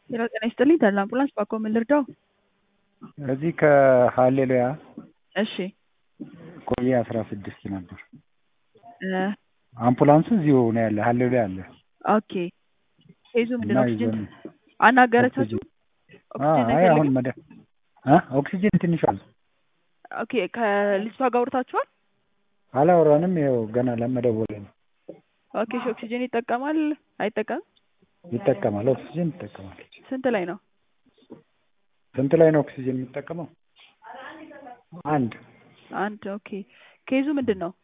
ሄሎ ጤና ይስጥልኝ ተድላ አምቡላንስ ባኮ ምን ልርዳው? እዚህ ከሀሌሉያ እሺ ቆየ አስራ ስድስት ነበር። እ አምቡላንሱ እዚሁ ነው ያለ ሀሌሉያ አለ ኦኬ ኬዙ ምንድን እና ነው? ኦክሲጅን ይዘን አናገረቻችሁ? አ- ኦክሲጅን አይ አሁን አይፈልግም? መደ አ ኦክሲጅን ትንሽ አለ ኦኬ ከልጅቷ ጋር አውርታችኋል? አላወራንም። ይኸው ገና ለመደወል ነው። ኦኬ እሺ ኦክሲጅን ይጠቀማል አይጠቀምም? ይጠቀማል፣ ኦክሲጅን ይጠቀማል። ስንት ላይ ነው? ስንት ላይ ነው ኦክሲጅን የሚጠቀመው? አንድ አንድ ኦኬ ኬዙ ምንድን ነው?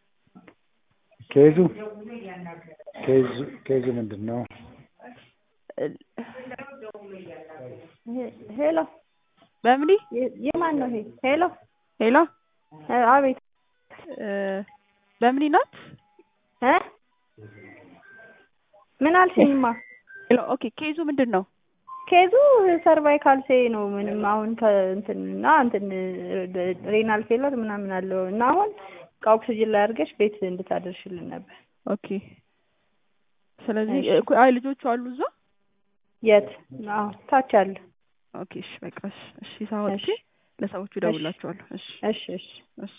ኬዙ ኬዙ ኬዙ ምንድን ነው? ሄሎ በምኒ የ- የማን ነው ይሄ? ሄሎ ሄሎ እ፣ አቤት እ፣ በምኒ ናት? እ ምን አልሽኝማ? ሄሎ ኦኬ ኬዙ ምንድን ነው? ኬዙ ሰርቫይካል ሴ ነው። ምንም አሁን ከእንትን እና እንትን ሬናል ፌለር ምናምን አለው እና አሁን ከኦክሲጅን ላይ አድርገሽ ቤት እንድታደርሽልን ነበር። ኦኬ ስለዚህ እሺ። እኮ አይ ልጆቹ አሉ እዛ? የት? አዎ ታች አለ። ኦኬ እሺ በቃ እሺ እሺ ሳወጥቼ እሺ ለሰዎቹ እደውልላቸዋለሁ። እሺ እሺ እሺ እሺ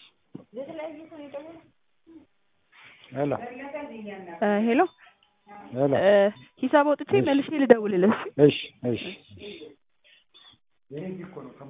ሄሎ እ፣ ሄሎ ሄሎ እ፣ ሂሳብ አውጥቼ እሺ መልሼ ልደውልልህ። እሺ? እሺ እሺ